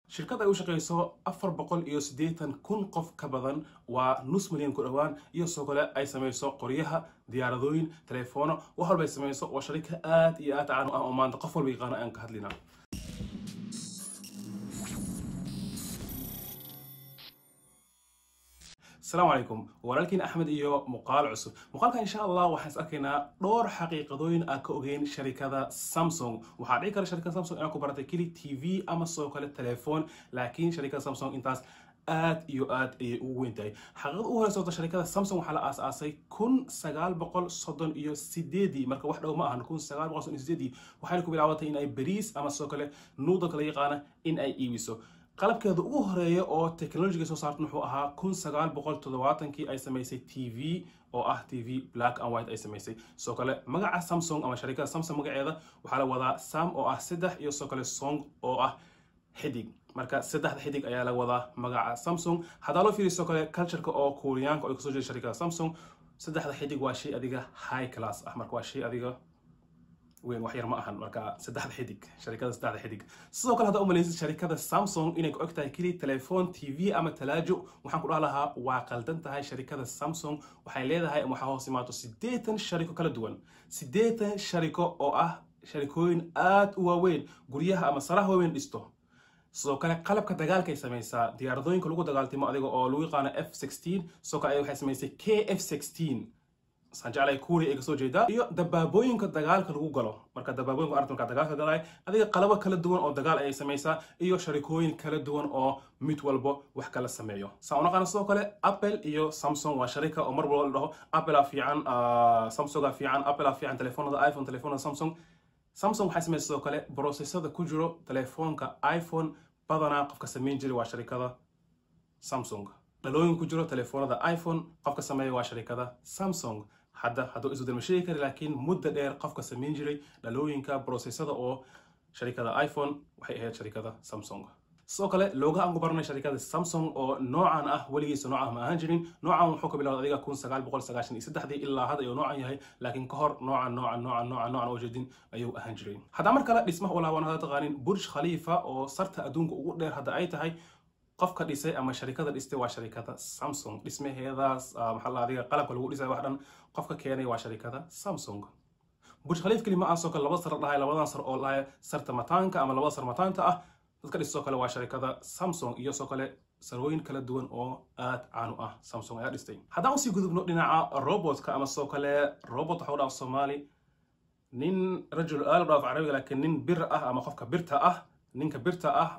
shirkad ay u shaqayso afar boqol iyo siddeetan kun qof ka badan waa nus milyan ku dhowaan iyo sidoo kale ay samayso qoryaha diyaaradooyin teleefoono wax walba ay samayso waa sharika aad iyo aad caan u ah oo maanta qof walba yaqaano aan ka hadlinaa asalaamu calaykum walaalkiin axmed iyo muuqaal cusub muuqaalka insha allah waxaan is arkaynaa dhowr xaqiiqadooyin aan ka ogeyn sharikada samsung waxaa dhici kara sharikada samsung inaad ku baratay keli t v ama sidoo kale telefoon laakiin sharikada samsung intaas aad iyo aad ayay ugu weyn tahay xaqiiqada ugu horeysa wata sharikada samsung waxaa la aasaasay kun sagaal boqol soddon iyo sideedii marka wax dhow ma ahan kun sagaal boqol soddon iyo sideedii waxayna ku bilaabatay in ay bariis ama sidoo kale nuudalka la yaqaana in ay iibiso qalabkeeda ugu horeeya oo technologiga soo saartan wuxuu ahaa kun sagaal boqol toddobaatankii ay samaysay t v oo ah t v black and white ay samaysay sidoo kale magaca samsung ama sharikada samsung magaceeda waxaa la wadaa sam oo ah saddex iyo sidoo kale song oo ah xidig marka saddexda xidig ayaa la wadaa magaca samsung haddaa loo fiiriyo sidoo kale cultureka oo kuuriyaanka oo kasoo jeeda sharikada samsung saddexda xidig waa shay adiga high class ah marka waa shay adiga weyn wax yar ma ahan marka saddexda xidig sharikada saddexda xidig sidoo kale haddaa u malaysid sharikada samsung inay ku og tahay keli telefoon t v ama talaajo waxaan ku dhaha lahaa waa qaldan tahay sharikada samsung waxay leedahay ama waxaa hoos imaato siddeetan shariko kala duwan siddeetan shariko oo ah sharikooyin aad u waaweyn guryaha ama saraha waaweyn dhisto sidoo kale qalabka dagaalka ay samaysaa diyaaradooyinka lagu dagaaltimo adiga oo lagu yaqaano f sixteen sidoo kale waxay samaysay k f sixteen saan jeclay kuuri ay kasoo jeedaa iyo dabaabooyinka dagaalka lagu galo marka dabaabooyinka arta markaa dagaalka galaya adiga qalabo kala duwan oo dagaal ayay samaysaa iyo sharikooyin kala duwan oo mid walbo wax kala sameeyo saan unaqaana sidoo kale apple iyo samsung waa sharika oo mar walba la dhaho applea fiican samsunga fiican applea fiican telefoonada iphone telefoonada samsung samsung waxay samaysa sidoo kale processada ku jiro telefoonka iphone badanaa qofka samayn jiray waa sharikada samsung dhalooyin ku jiro telefoonada iphone qofka sameeya waa sharikada samsung hadda hadduu isbedel ma sheegi kari laakiin muddo dheer qofka samayn jiray dhalooyinka processada oo sharikada iphone waxay ahayd sharikada samsung sidoo kale looga aan ku baranay sharikada samsung oo noocan ah weligiisa noocan ma ahaan jirin noocan wuxuu ka bilowday adiga kun sagaal boqol sagaashan iyo saddexdii ilaa hadda ayuu noocan yahay laakiin ka hor noocan noocan noocan noocan noocan oo jeedin ayuu ahaan jiray haddaa mar kale dhismaha u laaban hadda taqaanin burj khalifa oo sarta adduunka ugu dheer hadda ay tahay qofka dhisay ama sharikada dhistay waa sharikada samsung dhismaheedaas maxaa la adiga qalabka lagu dhisay wax dhan qofka keenay waa sharikada samsung burj khaliif kelima ah soo kale laba sar dhahay labadan sar oo dhahay sarta mataanka ama labada sar mataanta ah dadka dhis soo kale waa sharikada samsung iyo soo kale sarooyin kala duwan oo aad caan u ah samsung ayaa dhistay haddaan usii gudubno dhinaca robotka ama soo kale robot waxa u dhaaf soomaali nin rajul aal dhaaf carabiga laakiin nin bir ah ama qofka birta ah ninka birta ah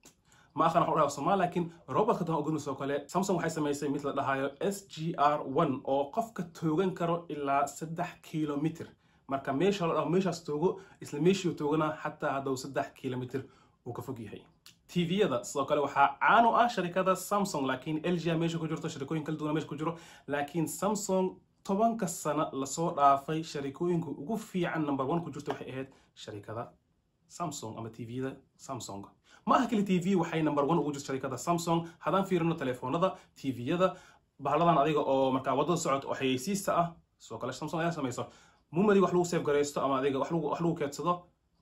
ma aqaan waxu dhaaf soomaali laakiin robotka dan ogudno soo kale samsung waxay samaysay mid la dhahayo s g r one oo qofka toogan karo ilaa saddex kilomitr marka meesha la dhaho meeshaas toogo isla meeshii toogana xataa hadduu saddex kilomitr uu ka fog yahay tviyada sidoo kale waxaa caan u ah sharikada samsung laakiin lga meesha ku jirto sharikooyin kala duwana meesha ku jiro laakiin samsung tobanka sano lasoo dhaafay sharikooyinka ugu fiican number one ku jirto waxay ahayd sharikada samsung ama tviyada samsung ma aha keli tv waxay number one ugu jirto sharikada samsung haddaan fiirino telefoonada tviyada bahaladan adiga oo markaa waddada socod oo xayeysiista ah sidoo kale samsung ayaa samayso mumadi wax lagu seef garaysto ama adiga wax lagu keedsado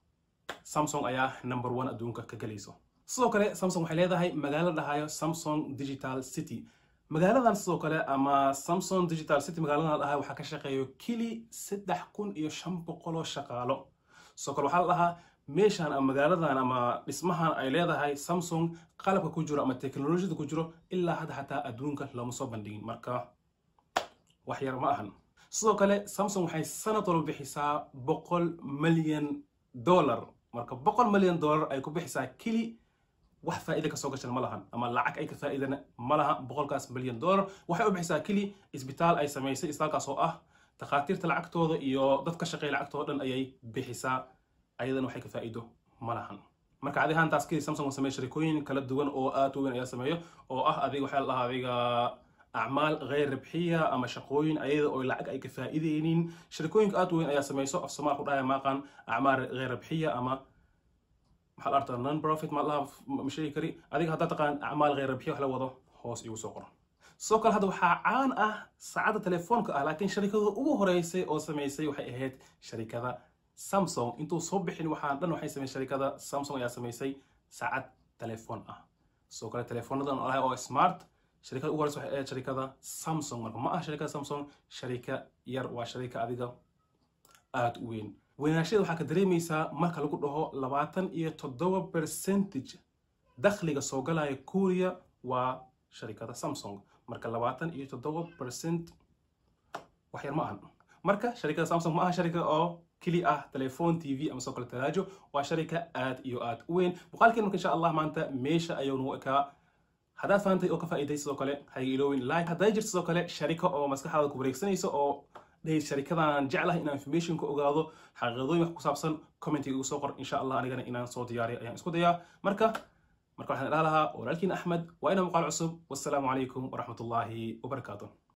samsung ayaa number one adduunka ka gelayso sidoo kale samsung waxay leedahay magaalo dhahayo samsung digital city magaaladan sidoo kale ama samsung digital city magaaladan dhahayo waxaa ka shaqeeyo kili saddex kun iyo shan boqoloo shaqaalo sidoo kale waxaa la dhahaa meeshan ama magaaladan ama dhismahan ay leedahay samsung qalabka ku jiro ama teknolojiyada ku jiro ilaa hadda xataa adduunka lama soo bandhigin marka wax yar ma ahan sidoo kale samsung waxay sanad walba bixisaa boqol milyan dollar marka boqol milyan dollar ay ku bixisaa keli wax faa'iida kasoo gashan ma lahan ama lacag ay ka faa'iidana ma laha boqolkaas milyan dollar waxay u bixisaa keli isbitaal ay samaysay isbitaalkaas oo ah takhaatiirta lacagtooda iyo dad ka shaqeeya lacagtooda dhan ayay bixisaa ayadana waxay ka faa'iido ma lahan marka adi ahaantaas keli samsung oo sameeya sharikooyin kala duwan oo aad u weyn ayaa sameeyo oo ah adiga waxaa la dhahaa adiga acmaal غير ربحية أما شقوين أيضا أو لعق أي كفائدين شركوين أت وين أي سميسو في الصومال خدها ما كان أعمال غير ربحية أما محل أرتا نون بروفيت ما الله مشي كري هذيك هذا تقان أعمال غير ربحية وحلا وضع هوس يو سوقر سوكر هذا وحا عان أه سعادة تليفونك أه لكن شركة أو هريسي أو سميسي وحي إهيت شركة سامسونج انتو صبحين وحان لأنه حي سمي شركة سامسونج يا سميسي ساعات telefoon ah sidoo kale teleefoonadan oo ah oo smart sharikada ugu horeysa waxay ahayd sharikada samsung marka ma ah sharikada samsung sharika yar waa sharika adiga aada u weyn weynaashada waxaa ka dareemaysaa marka lagu dhaho labaatan iyo toddoba percentage dakhliga soo galaya kuuriya waa sharikada samsung marka labaatan iyo toddoba percent wax yar ma ahan marka sharikada samsung ma aha sharika oo keli ah telefoon t v ama soo kale talaajo waa sharika aad iyo aad u weyn muuqaalkeen marka insha allah maanta meesha ayuu nagu ekaa haddaad fahantay oo ka faa'iiday sidoo kale hayga iloowin like hadday jirto sidoo kale sharika oo maskaxdaada ku wareegsanaysa oo dhahay sharikadan jeclahay inaan information ka ogaado xaqiiqadooyin wax ku saabsan commentiga igu soo qor insha allah anigana inaan soo diyaariyo ayaan isku dayaa marka marka waxaan idhaa lahaa walaalkiin axmed waa ina muuqaal cusub wassalaamu calaykum waraxmatullaahi wabarakaatu